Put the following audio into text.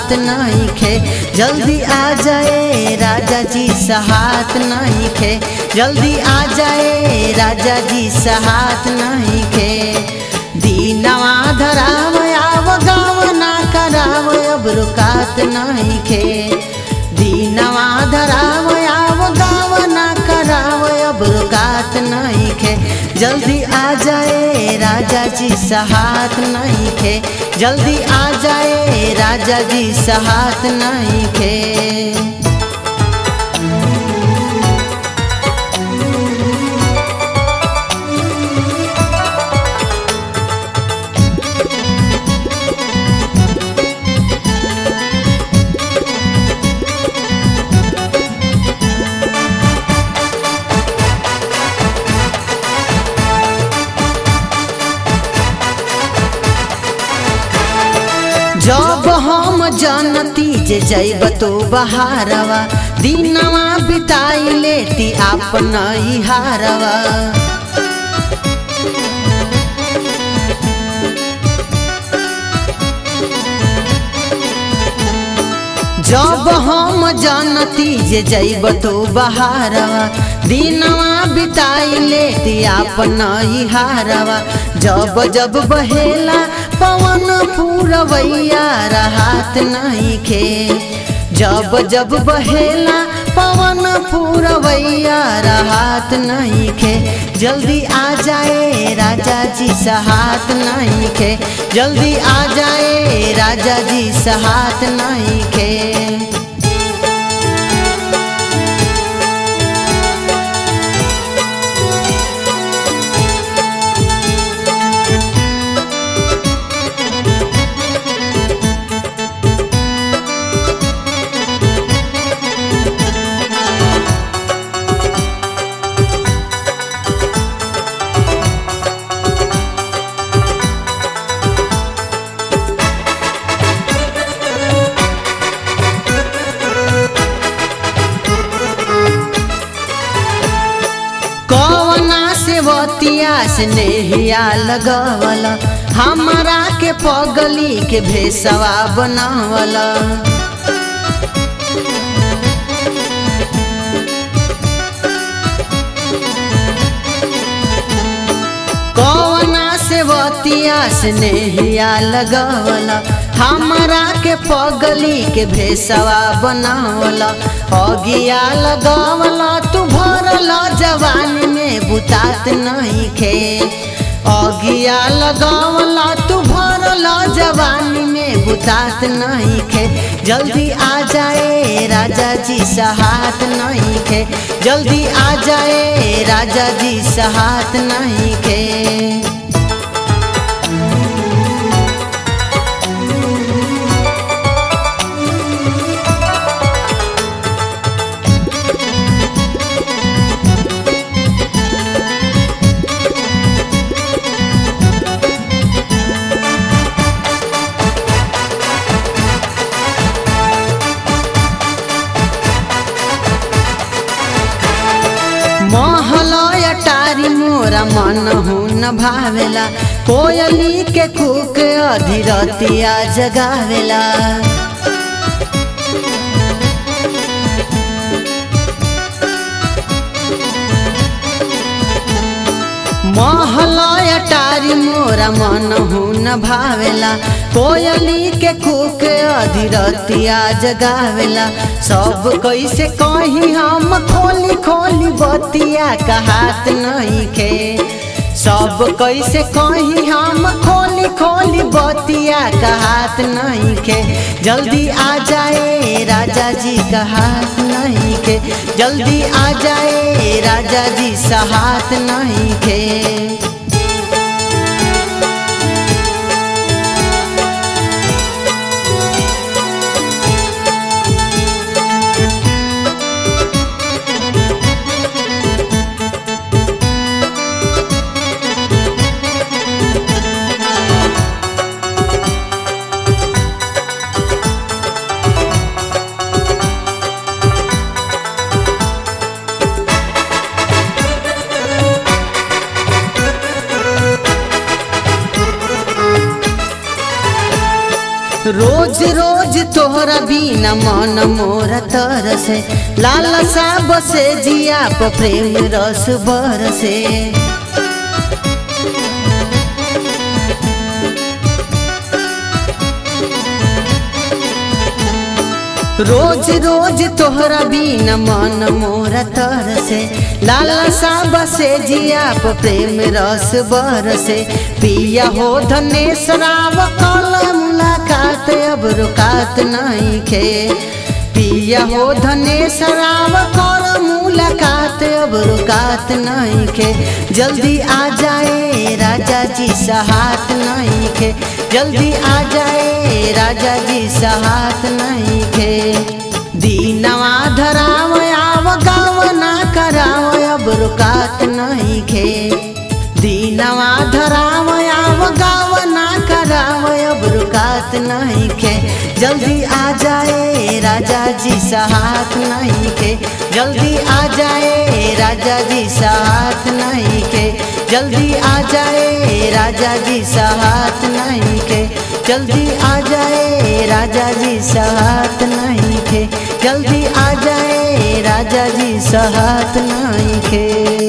सहात नहीं खे जल्दी आ जाए राजा जी सहात नहीं खे जल्दी आ जाए राजा जी सहात नहीं खे दीनवा धराव आव गाव ना कराव अब रुकात नहीं खे दीनवा धराव आव गाव ना कराव अब रुकात नहीं खे जल्दी आ जाए राजा जी सहात नहीं खे जल्दी आ जाए राजा जी सहात नहीं खे जब हम जनती जे जैब तो बहारवा दिनवा बिताई लेती आपन हारवा जब हम जानती जे जैब तो बहारवा दिनवा बिताई लेती आपन हारवा जब जब बहेला पवन पूरवैया राहत नहीं खे जब जब बहेला पवन पूरवैया राहत नहीं खे जल्दी आ जाए राजा जी सहात नहीं खे जल्दी आ जाए राजा जी सहात नहीं खे कवना सेवतिया से नेहिया लगवल हमारा के पगली के भेसवा बनावल कवना सेवतिया से नेहिया लगवल हमारा के पगली के भेसवा बनावल अगिया लगवल तू भरल जवानी में बुतात नहीं खे अगिया लगवल तू भरल जवानी में बुतात नहीं खे जल्दी आ जाए राजा जी सहात नहीं खे जल्दी आ जाए राजा जी सहात नहीं खे महलय टारी मोरा मन हुन भावेला कोयली के कुक अधीरतिया जगावेला महलय टारी मोरा मन हुन भावेला कोयली के कुक अधीरतिया जगावेला सब कैसे कही हम खोली खोली बतिया कहात नहीं खे सब कैसे कही हम खोली खोली बतिया कहात नहीं खे जल्दी आ जाए राजा जी कहात नहीं खे जल्दी आ जाए राजा जी सहात नहीं खे रोज रोज तोहरा बिना मन मोरा तरसे लालसा बसे जिया प प्रेम रस बरसे रोज रोज तोहरा बिना मन मोरा तरसे लालसा बसे जिया प प्रेम रस बरसे पिया हो धनेश राव कल मुलाकात अब रुकात नहीं खे पिया हो धनेश राव कर मुलाकात अब रुकात नहीं खे जल्दी आ जाए राजा जी सहात नहीं खे जल्दी आ जाए राजा जी सहात नहीं खे दीनवा धराव आव गाव ना कराव अब रुकात नहीं खे दीनवा धराव आव गाव ना कराव अब रुकात नहीं खे जल्दी आ जाए राजा जी सहात नहीं खे जल्दी आ जाए राजा जी सहात नहीं खे जल्दी आ जाए राजा जी सहात नहीं खे जल्दी आ जाए राजा जी सहात नहीं खे जल्दी आ जाए राजा जी सहात नहीं खे